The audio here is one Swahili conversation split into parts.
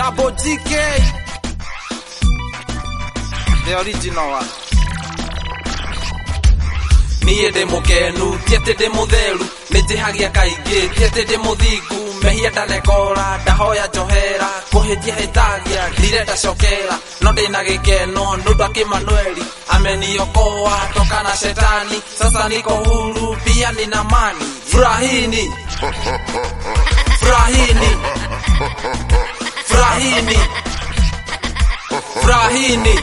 Double GK. The original one. niä ndä må kenu tiatä ndä må theru nä njä hagia kaingä tiatä ndä må thingu mehia ndanekora ndahoya njohera kå hä tia hä tagia ndirenda cokera no ndä na gä keno nå ndå akä manueli ameniokoa toka na shetani sasa niko huru pia nina mani furahini furahini furahini furahini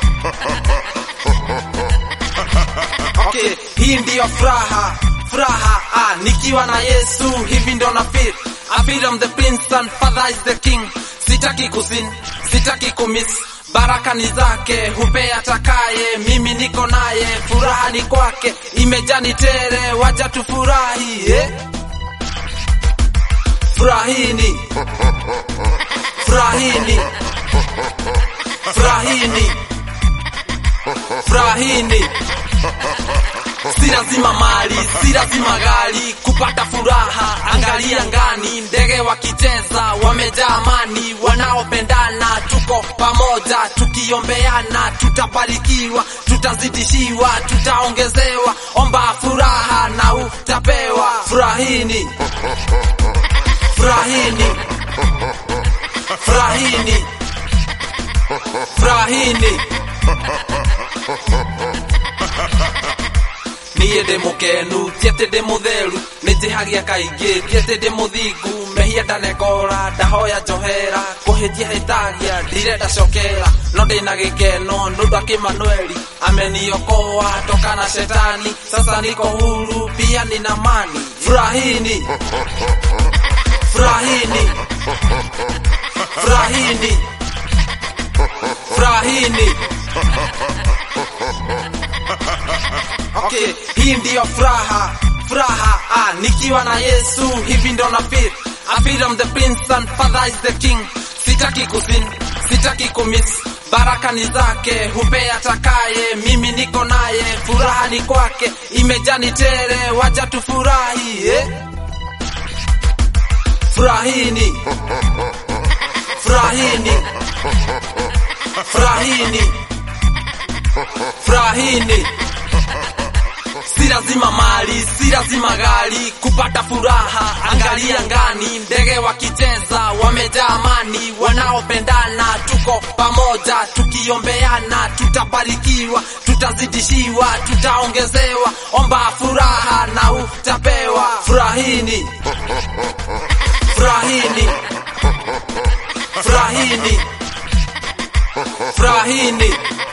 okay, hii ndiyo furaha furaha ah, nikiwa na Yesu hivi ndo na feel I feel I'm the prince and father is the king sitaki kusin sitaki kumiss baraka ni zake hupea takaye mimi niko naye furaha ni kwake imejani tere waja tufurahi eh? furahini furahini furahini furahini si lazima mali, si lazima gari kupata furaha. Angalia ngani, ndege wakicheza wamejaa amani, wanaopendana tuko pamoja, tukiombeana tutabarikiwa, tutazidishiwa, tutaongezewa. Omba furaha na utapewa. Furahini, furahini, furahini, furahini. niä ndä må kenu tiatä ndä må theru nä njä hagia kaingä tiatä ndä må thingu mehia ndanekora ndahoya njohera kå hä tia hä tagia ndirenda cokera no ndä na gä keno nå ndå akä manueli ameniokoa toka na shetani sasa niko huru pia nina mani furahini furahini furahini furahini okay, hii ndiyo furaha furaha ah, nikiwa na Yesu hivi ndo na feel I feel I'm the prince and father is the king sitaki kusin sitaki kumiss baraka ni zake hupea takaye mimi niko naye furaha ni kwake imejani tere waja tufurahi eh? furahini furahini furahini furahini si lazima mali, si lazima gari kupata furaha. Angalia ngani, ndege wakicheza wamejaa amani, wanaopendana tuko pamoja, tukiombeana tutabarikiwa, tutazidishiwa, tutaongezewa. Omba furaha na utapewa. Furahini, furahini, furahini, furahini.